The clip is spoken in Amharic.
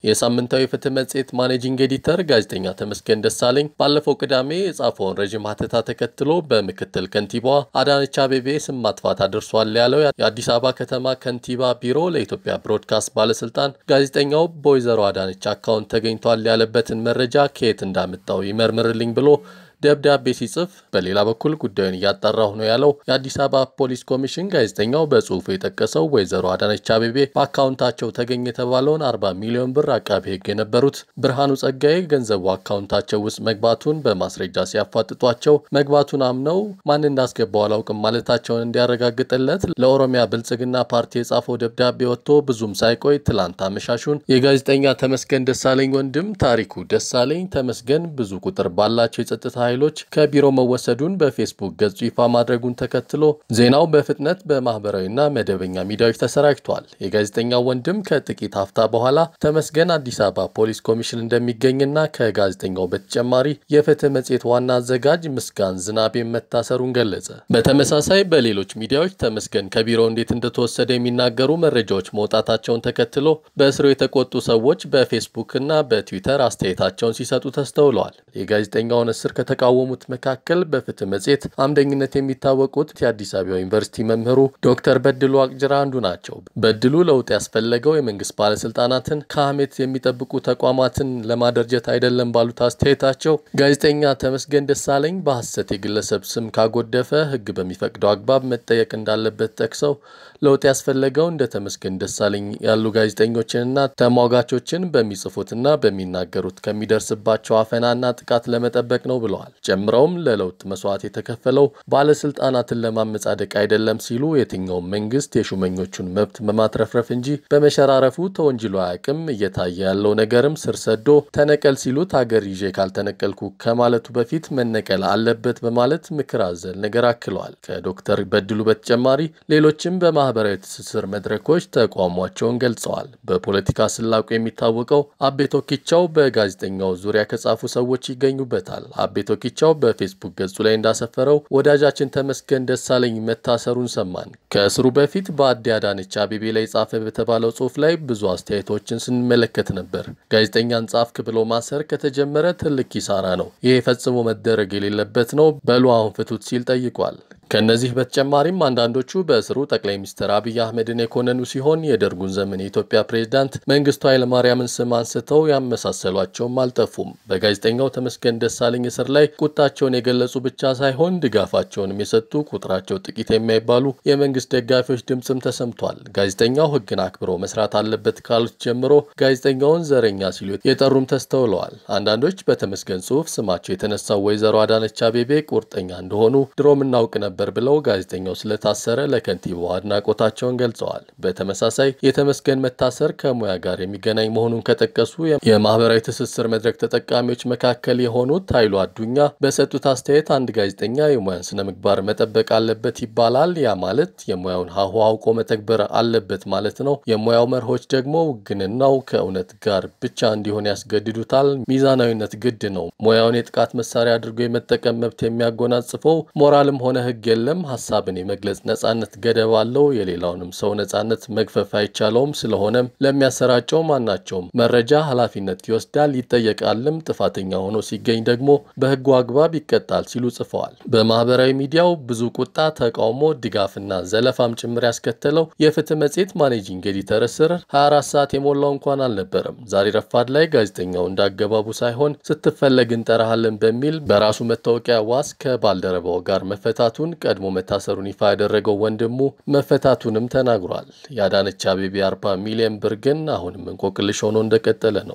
የሳምንታዊ ፍትህ መጽሔት ማኔጂንግ ኤዲተር ጋዜጠኛ ተመስገን ደሳለኝ ባለፈው ቅዳሜ የጻፈውን ረዥም ሀተታ ተከትሎ በምክትል ከንቲባዋ አዳነች አቤቤ ስም ማጥፋት አድርሷል ያለው የአዲስ አበባ ከተማ ከንቲባ ቢሮ ለኢትዮጵያ ብሮድካስት ባለስልጣን ጋዜጠኛው በወይዘሮ አዳነች አካውንት ተገኝቷል ያለበትን መረጃ ከየት እንዳመጣው ይመርምርልኝ ብሎ ደብዳቤ ሲጽፍ በሌላ በኩል ጉዳዩን እያጣራሁ ነው ያለው የአዲስ አበባ ፖሊስ ኮሚሽን ጋዜጠኛው በጽሁፉ የጠቀሰው ወይዘሮ አዳነች አቤቤ በአካውንታቸው ተገኘ የተባለውን 40 ሚሊዮን ብር አቃቤ ሕግ የነበሩት ብርሃኑ ጸጋዬ ገንዘቡ አካውንታቸው ውስጥ መግባቱን በማስረጃ ሲያፋጥጧቸው መግባቱን አምነው ማን እንዳስገባው አላውቅም ማለታቸውን እንዲያረጋግጥለት ለኦሮሚያ ብልጽግና ፓርቲ የጻፈው ደብዳቤ ወጥቶ ብዙም ሳይቆይ ትላንት አመሻሹን የጋዜጠኛ ተመስገን ደሳለኝ ወንድም ታሪኩ ደሳለኝ ተመስገን ብዙ ቁጥር ባላቸው የጸጥታ ኃይሎች ከቢሮ መወሰዱን በፌስቡክ ገጹ ይፋ ማድረጉን ተከትሎ ዜናው በፍጥነት በማህበራዊና መደበኛ ሚዲያዎች ተሰራጭቷል። የጋዜጠኛው ወንድም ከጥቂት ሀፍታ በኋላ ተመስገን አዲስ አበባ ፖሊስ ኮሚሽን እንደሚገኝና ከጋዜጠኛው በተጨማሪ የፍትህ መጽሔት ዋና አዘጋጅ ምስጋን ዝናቤን መታሰሩን ገለጸ። በተመሳሳይ በሌሎች ሚዲያዎች ተመስገን ከቢሮ እንዴት እንደተወሰደ የሚናገሩ መረጃዎች መውጣታቸውን ተከትሎ በእስሩ የተቆጡ ሰዎች በፌስቡክና በትዊተር አስተያየታቸውን ሲሰጡ ተስተውለዋል። የጋዜጠኛውን እስር ከተቃወሙት መካከል በፍትህ መጽሔት አምደኝነት የሚታወቁት የአዲስ አበባ ዩኒቨርሲቲ መምህሩ ዶክተር በድሉ አቅጅራ አንዱ ናቸው። በድሉ ለውጥ ያስፈለገው የመንግስት ባለስልጣናትን ከሀሜት የሚጠብቁ ተቋማትን ለማደርጀት አይደለም ባሉት አስተያየታቸው ጋዜጠኛ ተመስገን ደሳለኝ በሐሰት የግለሰብ ስም ካጎደፈ ሕግ በሚፈቅደው አግባብ መጠየቅ እንዳለበት ጠቅሰው ለውጥ ያስፈለገው እንደ ተመስገን ደሳለኝ ያሉ ጋዜጠኞችንና ተሟጋቾችን በሚጽፉትና በሚናገሩት ከሚደርስባቸው አፈናና ጥቃት ለመጠበቅ ነው ብለዋል። ጨምረውም ለለውጥ መስዋዕት የተከፈለው ባለስልጣናትን ለማመጻደቅ አይደለም ሲሉ የትኛውም መንግስት የሹመኞቹን መብት በማትረፍረፍ እንጂ በመሸራረፉ ተወንጅሎ አያውቅም። እየታየ ያለው ነገርም ስር ሰዶ ተነቀል ሲሉት ሀገር ይዤ ካልተነቀልኩ ከማለቱ በፊት መነቀል አለበት በማለት ምክር አዘል ነገር አክለዋል። ከዶክተር በድሉ በተጨማሪ ሌሎችም በማህበራዊ ትስስር መድረኮች ተቃውሟቸውን ገልጸዋል። በፖለቲካ ስላቁ የሚታወቀው አቤ ቶኪቻው በጋዜጠኛው ዙሪያ ከጻፉ ሰዎች ይገኙበታል። አቤ ቶኪቻው በፌስቡክ ገጹ ላይ እንዳሰፈረው ወዳጃችን ተመስገን ደሳለኝ መታሰሩን ሰማን። ከእስሩ በፊት በአዲ አዳነች አቤቤ ላይ ጻፈ በተባለው ጽሁፍ ላይ ብዙ አስተያየቶችን ስንመለከት ነበር። ጋዜጠኛን ጻፍክ ብሎ ማሰር ከተጀመረ ትልቅ ኪሳራ ነው። ይሄ ፈጽሞ መደረግ የሌለበት ነው። በሉ አሁን ፍቱት ሲል ጠይቋል። ከእነዚህ በተጨማሪም አንዳንዶቹ በእስሩ ጠቅላይ ሚኒስትር አብይ አህመድን የኮነኑ ሲሆን የደርጉን ዘመን የኢትዮጵያ ፕሬዝዳንት መንግስቱ ኃይለማርያምን ስም አንስተው ያመሳሰሏቸውም አልጠፉም። በጋዜጠኛው ተመስገን ደሳለኝ እስር ላይ ቁጣቸውን የገለጹ ብቻ ሳይሆን ድጋፋቸውንም የሰጡ ቁጥራቸው ጥቂት የማይባሉ የመንግስት ደጋፊዎች ድምፅም ተሰምቷል። ጋዜጠኛው ሕግን አክብሮ መስራት አለበት ካሉት ጀምሮ ጋዜጠኛውን ዘረኛ ሲሉ የጠሩም ተስተውለዋል። አንዳንዶች በተመስገን ጽሁፍ ስማቸው የተነሳው ወይዘሮ አዳነች አቤቤ ቁርጠኛ እንደሆኑ ድሮም እናውቅ ነበር ብለው ጋዜጠኛው ስለታሰረ ለከንቲባው አድናቆታቸውን ገልጸዋል። በተመሳሳይ የተመስገን መታሰር ከሙያ ጋር የሚገናኝ መሆኑን ከጠቀሱ የማህበራዊ ትስስር መድረክ ተጠቃሚዎች መካከል የሆኑት ኃይሉ አዱኛ በሰጡት አስተያየት አንድ ጋዜጠኛ የሙያን ስነ ምግባር መጠበቅ አለበት ይባላል። ያ ማለት የሙያውን ሀሁ አውቆ መተግበር አለበት ማለት ነው። የሙያው መርሆች ደግሞ ውግንናው ከእውነት ጋር ብቻ እንዲሆን ያስገድዱታል። ሚዛናዊነት ግድ ነው። ሙያውን የጥቃት መሳሪያ አድርጎ የመጠቀም መብት የሚያጎናጽፈው ሞራልም ሆነ ሕግ የለም። ሀሳብን የመግለጽ ነጻነት ገደብ አለው። የሌላውንም ሰው ነጻነት መግፈፍ አይቻለውም። ስለሆነም ለሚያሰራጨው ማናቸውም መረጃ ኃላፊነት ይወስዳል፣ ይጠየቃልም። ጥፋተኛ ሆኖ ሲገኝ ደግሞ በሕጉ አግባብ ይቀጣል ሲሉ ጽፈዋል። በማህበራዊ ሚዲያው ብዙ ቁጣ፣ ተቃውሞ፣ ድጋፍና ዘለፋም ጭምር ያስከተለው የፍትህ መጽሔት ማኔጂንግ ኤዲተር እስር 24 ሰዓት የሞላው እንኳን አልነበረም። ዛሬ ረፋድ ላይ ጋዜጠኛው እንዳገባቡ ሳይሆን ስትፈለግ እንጠራሃለን በሚል በራሱ መታወቂያ ዋስ ከባልደረባው ጋር መፈታቱን ቀድሞ መታሰሩን ይፋ ያደረገው ወንድሙ መፈታቱንም ተናግሯል። የአዳነች አቤቤ 40 ሚሊዮን ብር ግን አሁንም እንቆቅልሽ ሆኖ እንደቀጠለ ነው።